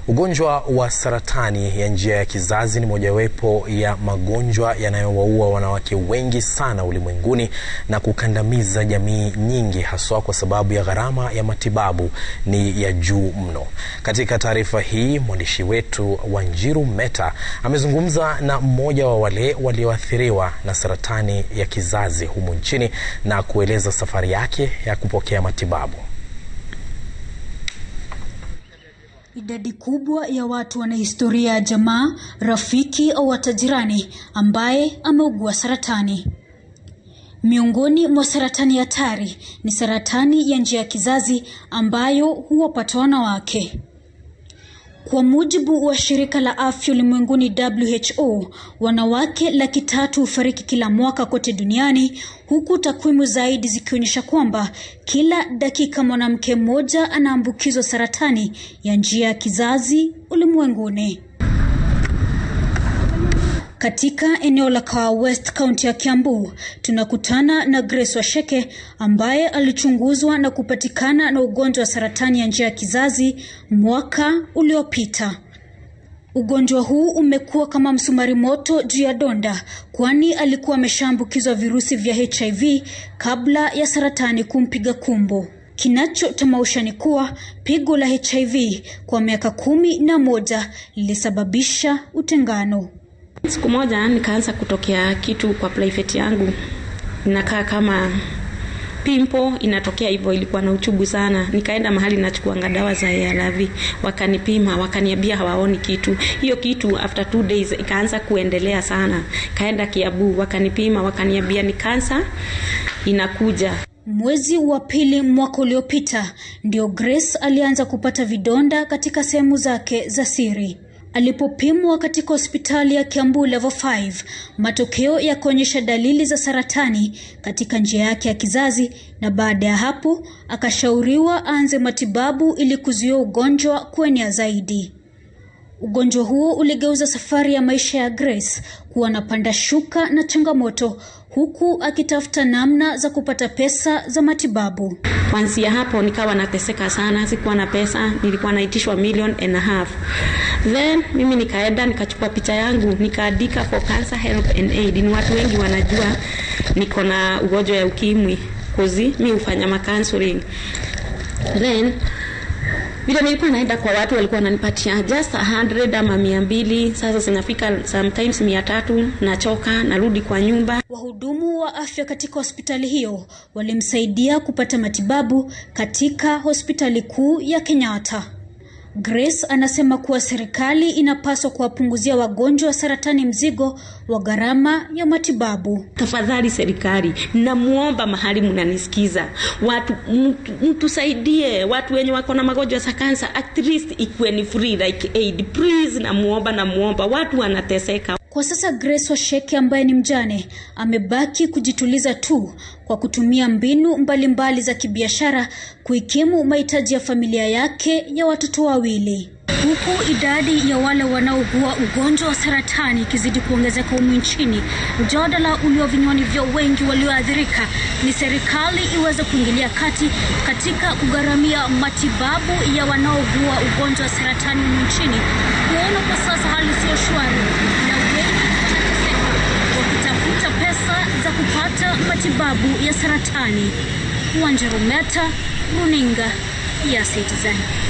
Ugonjwa wa saratani ya njia ya kizazi ni mojawapo ya magonjwa yanayowaua wanawake wengi sana ulimwenguni na kukandamiza jamii nyingi, haswa kwa sababu ya gharama ya matibabu ni ya juu mno. Katika taarifa hii, mwandishi wetu Wanjiru Meta amezungumza na mmoja wa wale walioathiriwa na saratani ya kizazi humu nchini na kueleza safari yake ya kupokea matibabu. Idadi kubwa ya watu wana historia ya jamaa, rafiki au hata jirani ambaye ameugua saratani. Miongoni mwa saratani hatari ni saratani ya njia ya kizazi ambayo huwapata wanawake. Kwa mujibu wa shirika la afya ulimwenguni WHO, wanawake laki tatu hufariki kila mwaka kote duniani, huku takwimu zaidi zikionyesha kwamba kila dakika mwanamke mmoja anaambukizwa saratani ya njia ya kizazi ulimwenguni. Katika eneo la Kawa West, kaunti ya Kiambu, tunakutana na Grace Washeke ambaye alichunguzwa na kupatikana na ugonjwa wa saratani ya njia ya kizazi mwaka uliopita. Ugonjwa huu umekuwa kama msumari moto juu ya donda, kwani alikuwa ameshaambukizwa virusi vya HIV kabla ya saratani kumpiga kumbo. Kinachotamausha ni kuwa pigo la HIV kwa miaka kumi na moja lilisababisha utengano. Siku moja nikaanza kutokea kitu kwa private yangu, inakaa kama pimpo inatokea hivyo, ilikuwa na uchubu sana. Nikaenda mahali nachukuanga dawa za ARV, wakanipima, wakaniambia hawaoni kitu. Hiyo kitu after two days ikaanza kuendelea sana. Kaenda Kiabu, wakanipima, wakaniambia ni kansa inakuja. Mwezi wa pili mwaka uliopita ndio Grace alianza kupata vidonda katika sehemu zake za siri. Alipopimwa katika hospitali ya Kiambu level 5, matokeo yakaonyesha dalili za saratani katika njia yake ya kizazi, na baada ya hapo akashauriwa aanze matibabu ili kuzuia ugonjwa kuenea zaidi. Ugonjwa huo uligeuza safari ya maisha ya Grace kuwa na panda shuka na changamoto, huku akitafuta namna za kupata pesa za matibabu. Kuanzia hapo nikawa nateseka sana, sikuwa na pesa, nilikuwa naitishwa million and a half. Then mimi nikaenda nikachukua picha yangu nikaandika for cancer help and aid. Ni watu wengi wanajua niko na ugonjwa ya ukimwi kozi mi hufanya macounseling. Then vile nilikuwa naenda kwa watu walikuwa wananipatia just 100 ama mia mbili. Sasa zinafika sometimes mia tatu, nachoka, narudi kwa nyumba. Wahudumu wa afya katika hospitali hiyo walimsaidia kupata matibabu katika hospitali kuu ya Kenyatta. Grace anasema kuwa serikali inapaswa kuwapunguzia wagonjwa wa saratani mzigo wa gharama ya matibabu. Tafadhali serikali, namuomba mahali mnanisikiza, watu mtusaidie, watu wenye wako na magonjwa ya cancer, at least ikuwe ni free like aid please. Namuomba, namuomba, watu wanateseka. Kwa sasa Grace Washeke ambaye ni mjane amebaki kujituliza tu kwa kutumia mbinu mbalimbali mbali za kibiashara kuikimu mahitaji ya familia yake ya watoto wawili. Huku idadi ya wale wanaougua ugonjwa wa saratani ikizidi kuongezeka humu nchini, mjadala ulio vinywani vya wengi walioathirika ni serikali iweze kuingilia kati katika kugharamia matibabu ya wanaougua ugonjwa wa saratani humu nchini, kuona kwa sasa hali siyo shwari na wengi wanateseka wakitafuta pesa za kupata matibabu ya saratani. Wanjiru Meta, runinga ya Citizen.